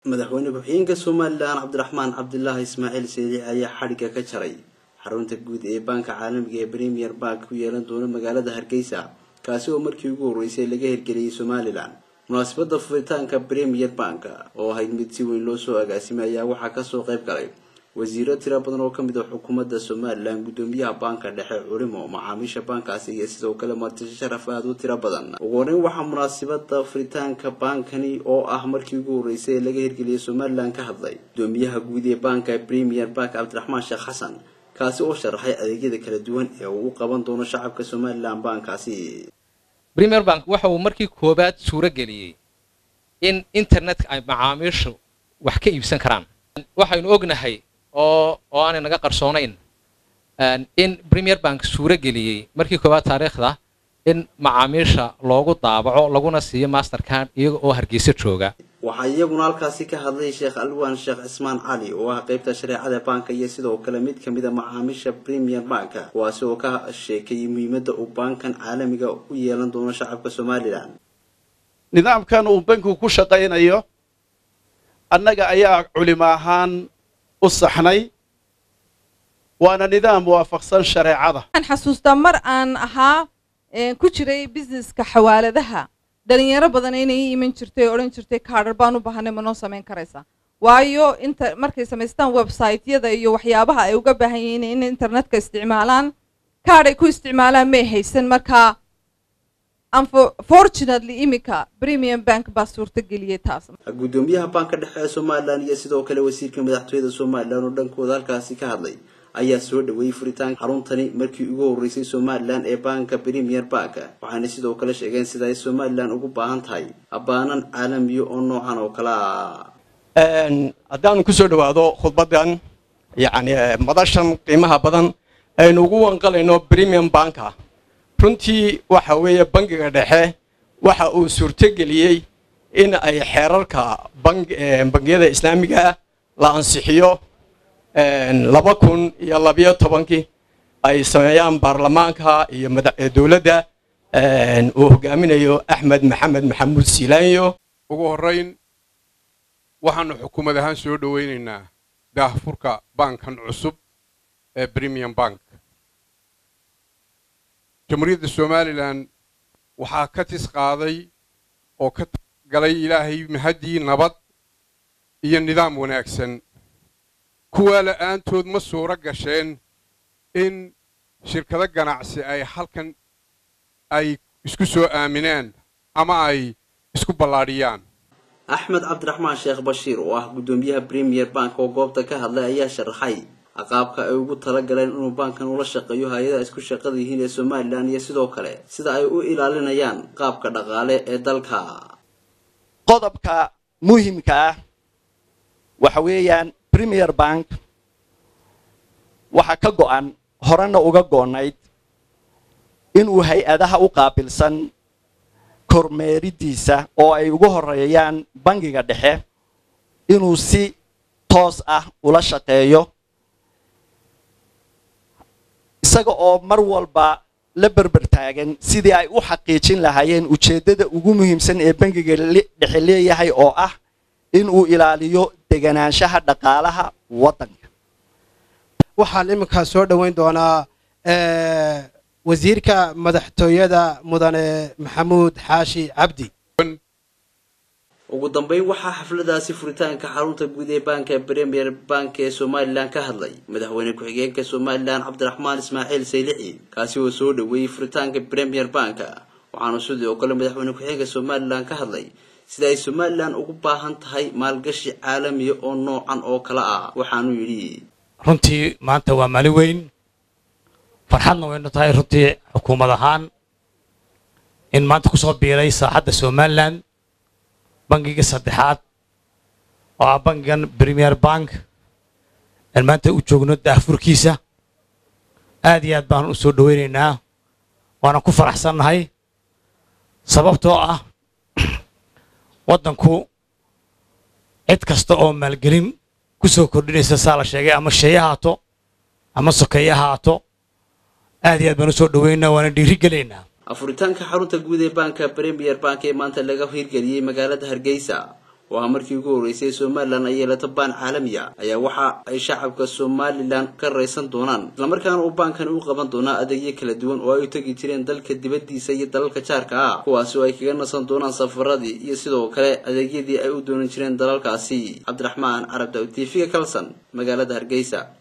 madaxweyne ku-xigeenka somalilan cabdiraxmaan cabdilaahi ismaaciil seeliix ayaa xadhigga ka jaray xarunta guud ee baanka caalamiga ee premier bank ku yeelan doona magaalada hargeysa kaasi oo markii ugu horreysay laga hirgeliyey somalilan munaasabada furitaanka premier bank oo ahayd mid si weyn loo soo agaasimay ayaa waxaa kasoo qayb galay wasiiro tiro badan oo kamid a xukuumadda somalilan guddoomiyaha baanka dhexe culimo macaamiisha baankaasi iyo sidoo kale martisho sharaf aada u tiro badan ugu horeyn waxaa munaasabada furitaanka baankani oo ah markii ugu horreysay ee laga hirgeliyay somalilan ka hadlay guddoomiyaha guud ee baanka premier bank cabdiraxmaan sheekh xasan kaasi oo sharaxay adeegyada kala duwan ee uu u qaban doono shacabka somalilan baankaasi premier bank waxa uu markii koowaad suuro geliyey in internetka ay macaamiishu wax ka iibsan karaan waxaynu ognahay oo oo aanay naga qarsoonayn in premier bank suuro geliyey markii koowaad taariikhda in macaamiisha loogu daabaco laguna siiyo mastercard iyaga oo hargeysa jooga waxaa iyaguna halkaasi ka hadlay sheekh alwaan sheekh cismaan cali oo ah qeybta shareecada baanka iyo sidoo kale mid kamid a macaamiisha premier banka kuwaasi oo ka sheekayay muhiimadda uu baankan caalamiga u yeelan doono shacabka somalilan nidaamkan uu bankigu ku shaqaynayo annaga ayaa culimo ahaan u saxnay waana nidaam waafaqsan shareecada waxaan xasuustaa mar aan ahaa ku jiray businesska xawaaladaha dhalinyaro badan inay ii iman jirtay oo odhan jirtay kaadhar baan u baahanay ma noo samayn karaysaa waayo inta markay samaystaan website-yada iyo waxyaabaha ay uga baahan yihiin in internetka isticmaalaan kaadh ay ku isticmaalaan may haysan markaa unfortunately iminka premium bank baa suurta geliyay taas guddoomiyaha baanka dhexe ee somalilan iyo sidoo kale wasiirka madaxtooyada somalilan oo dhankooda halkaasi ka hadlay ayaa soo dhaweeyey furitaanka xaruntani markii ugu horreysay somalilan ee baanka premier bank waxaana sidoo kale sheegeen sida ay somalilan ugu baahan tahay abbaanan caalamiya oo noocan oo kale ah haddaanu ku soo dhowaado khudbaddan yacni madashan qiimaha badan aynu ugu wanqalayno premium banka runtii waxa weeye bangiga dhexe waxa uu suurtogeliyey in ay xeerarka bangiyada islaamiga la ansixiyo laba kun iyo labiyo tobankii ay sameeyaan baarlamaanka iyo dowladda uu hogaaminayo axmed maxamed maxamuud siilaanyo ugu horrayn waxaannu xukuumad ahaan soo dhowaynaynaa daahfurka baankan cusub ee premium bank jamhuuriyadda somalilan waxaa ka tis qaaday oo ka galay ilaahay mahaddii nabad iyo nidaam wanaagsan kuwaa la'aantood ma suuro gasheen in shirkado ganacsi ay halkan ay isku soo aaminaan ama ay isku ballaadhiyaan axmed cabdiraxmaan sheekh bashiir oo ah guddoomiyaha premier bank oo goobta ka hadlay ayaa sharaxay qaabka ay ugu tala galeen inuu baankan ula shaqeeyo hay-adaha isku shaqada yihiin ee somalilan iyo sidoo kale sida ay u ilaalinayaan qaabka dhaqaale ee dalka qodobka muhimka ah waxa weeyaan premier bank waxaa ka go'an horena uga goonayd inuu hay-adaha u qaabilsan kormeeridiisa oo ay ugu horeeyaan bangiga dhexe inuu si toos ah ula shaqeeyo isaga oo mar walba la berber taagan sidii ay u xaqiijin lahaayeen ujeeddada ugu muhiimsan ee bangiga dhexe leeyahay oo ah inuu ilaaliyo deganaanshaha dhaqaalaha waddanka waxaan iminkaa soo dhoweyn doonaa wasiirka madaxtooyada mudane maxamuud xaashi cabdi ugu dambeyn waxaa xafladaasi furitaanka xarunta guud ee baanka premier bank ee somalilan ka hadlay madaxweyne ku-xigeenka somalilan cabdiraxmaan ismaaciil saylixi kaasi oo soo dhaweeyey furitaanka premier bank waxaanu sidoo kale madaxweyne ku-xigeenka somalilan ka hadlay sida ay somalilan ugu baahan tahay maalgashi caalamiya oo noocan oo kale ah waxaanu yidhi runtii maanta waa maalin weyn farxadna waynu tahay runtii xukuumad ahaan in maanta kusoo biiray saaxadda somalilan bangiga saddexaad oo ah bangigan premier bank aan maanta u joogno daahfurkiisa aad iyo aad baan u soo dhoweynaynaa waana ku faraxsannahay sababtoo ah waddanku cid kasta oo maalgelin ku soo kordhinaysa saa la sheegay ama sheeye haato ama sokeeye haato aad iyo aad baan u soo dhoweynaynaa waana dhiiri gelaynaa afuritaanka xarunta guud ee baanka premier bank ee maanta laga hirgeliyey magaalada hargeysa oo ah markii ugu horreysay somalilan ay yeelato baan caalamiya ayaa waxa ay shacabka somalilan ka raysan doonaan islamarkaana uu baankani u qaban doonaa adeegyo kala duwan oo ay u tegi jireen dalka dibaddiisa iyo dalalka jaarka ah kuwaasi oo ay kaga nasan doonaan safaradii iyo sidoo kale adeegyadii ay u doonan jireen dalalkaasi cabdiraxmaan carab daw t v-ga kalson magaalada hargeysa